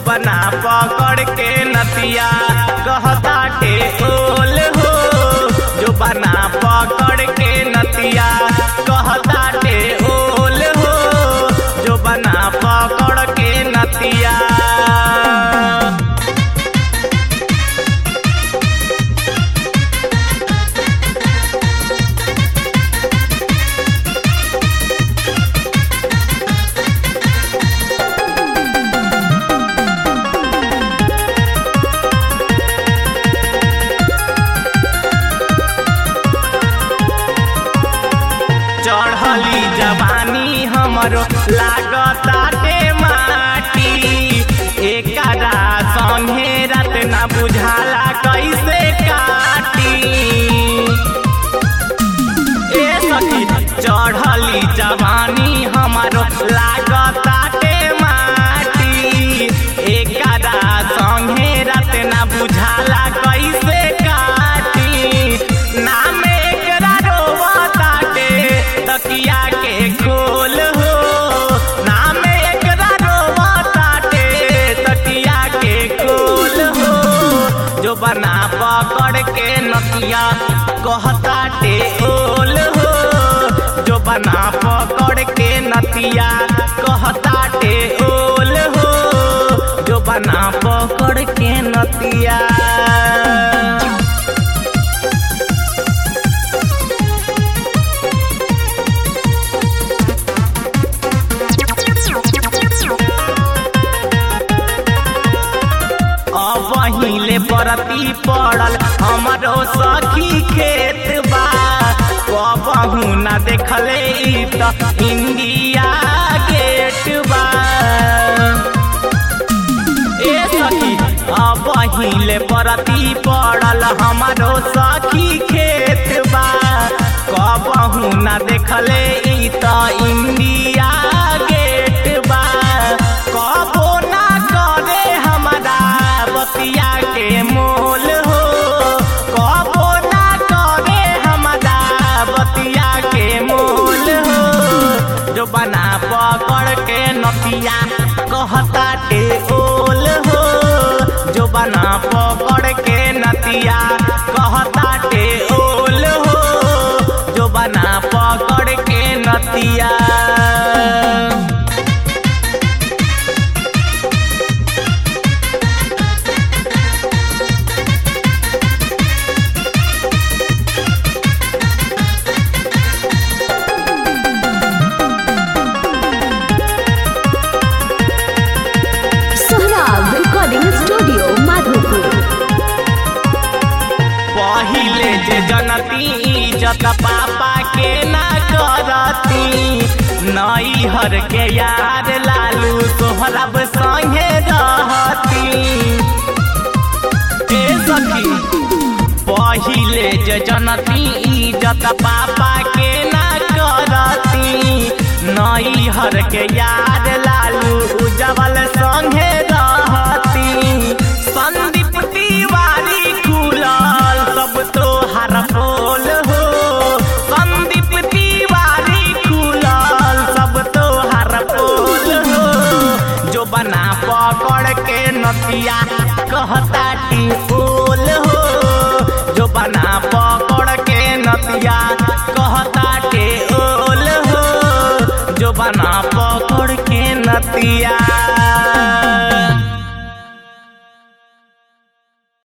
बना पकड़ के नतिया कहताटे ओल हो जो बना पकड़ के नतिया कहताटे ओल हो जो बना पकड़ के नतिया चढ़ली जवानी हमरो लागताटे माटी एकरा संगे रात ना बुझाला कैसे काटी ए सखी चढ़ली जवानी हमरो लागताटे माटी एकरा संगे रात ना बुझाला कैसे काटी नाम एकरा रोवताटे तकिया के खोल हो नाम एकरा रोवताटे तकिया के खोल हो जो बना पकड़ के नतिया कहताटे ओल हो जो बना पकड़ के नतिया कहताटे ओल हो जो बना पकड़ के नतिया अब पहिले परती पड़ल हमरो सखी खेत बा कबहू ना देखले ई त इंडिया गेट बा ए सखी अब पहिले परती पड़ल हमरो सखी खेत बा कबहू ना देखले ई त इंडिया गेट बा कबो ना करे हमरा बतिया के मोल हो कबो ना करे हमरा बतिया के मोल हो जो बना पकड़ के नतिया कहताटे ओल हो जो बना पकड़ के नतिया कहताटे ओल हो जो बना पकड़ के नतिया सोहराब रिकॉर्डिंग स्टूडियो माधोपुर पहिले जे जनती इज्जत पापा के ना करती नई हर के यार लालू सोहरब संगे रहती ए सखी पहिले जे जनती इज्जत पापा के ना करती नई हर के यार लालू उजवल संगे रहती संदीप तिवारी खुलल सब तो हर पोल हो संदीप तिवारी खुलल सब तो हर पोल हो जो बना पकड़ के नतिया कहताटी ओल हो जो बना पकड़ के नतिया कहताटे ओल हो जो बना पकड़ के नतिया